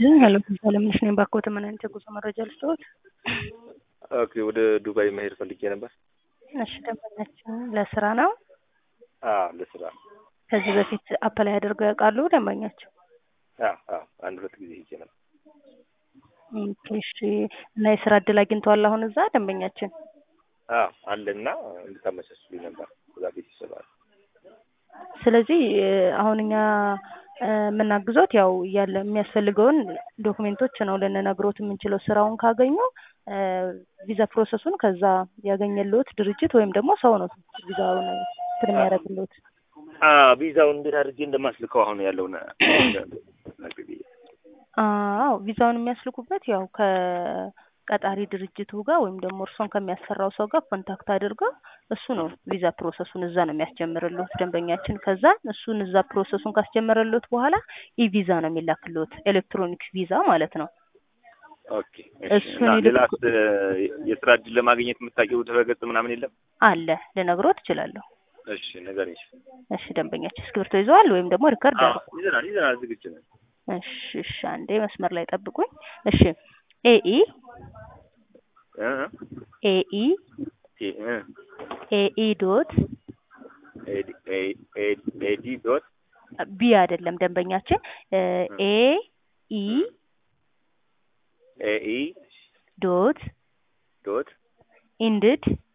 ሄሎ አለምነሽ ነኝ። ባክዎት ምን አይነት የጉዞ መረጃ ልስጥዎት? ኦኬ ወደ ዱባይ መሄድ ፈልጌ ነበር። እሺ ደንበኛችን ለስራ ነው? አዎ ለስራ። ከዚህ በፊት አፕላይ አድርገው ያውቃሉ ደንበኛቸው? አዎ አዎ አንድ ሁለት ጊዜ ሄጄ ነበር። ኦኬ እሺ። እና የስራ እድል አግኝተዋል አሁን እዛ ደንበኛችን? አዎ አለና እንድታመቻችልኝ ነበር እዛ ቤት ይሰራል። ስለዚህ አሁን እኛ የምናግዞት ያው ያለ የሚያስፈልገውን ዶክሜንቶች ነው ልንነግሮት የምንችለው። ስራውን ካገኙ ቪዛ ፕሮሰሱን ከዛ ያገኘልዎት ድርጅት ወይም ደግሞ ሰው ነው ቪዛውን እንትን የሚያደርግልዎት። ቪዛውን እንዴት አድርጌ እንደማስልከው አሁን ያለውን አዎ ቪዛውን የሚያስልኩበት ያው ከቀጣሪ ድርጅቱ ጋር ወይም ደግሞ እርሶን ከሚያሰራው ሰው ጋር ኮንታክት አድርገው እሱ ነው ቪዛ ፕሮሰሱን እዛ ነው የሚያስጀምርልዎት ደንበኛችን። ከዛ እሱን እዛ ፕሮሰሱን ካስጀመረልዎት በኋላ ኢ ቪዛ ነው የሚላክልዎት ኤሌክትሮኒክ ቪዛ ማለት ነው። ኦኬ እሱን እና ይልክ- ሌላስ የስራ እድል ለማግኘት የምታውቂው ድረገጽ ምናምን የለም? አለ ልነግሮት እችላለሁ። እሺ ንገሪኝ። እሺ ደንበኛችን እስክሪብቶ ይዘዋል ወይም ደግሞ ሪከርድ አዎ አድርጉ። ይዘናል ይዘናል ዝግጁ ነን። እሺ እሺ አንዴ መስመር ላይ ጠብቁኝ። እሺ ኤኢ እ ኤኢ እ እ ኤኢ ዶት ኤዲ ኤ- ኤ- ኤዲ ዶት ቢ አይደለም ደንበኛችን ኤ ኢ ኤኢ ዶት ዶት ኢንድድ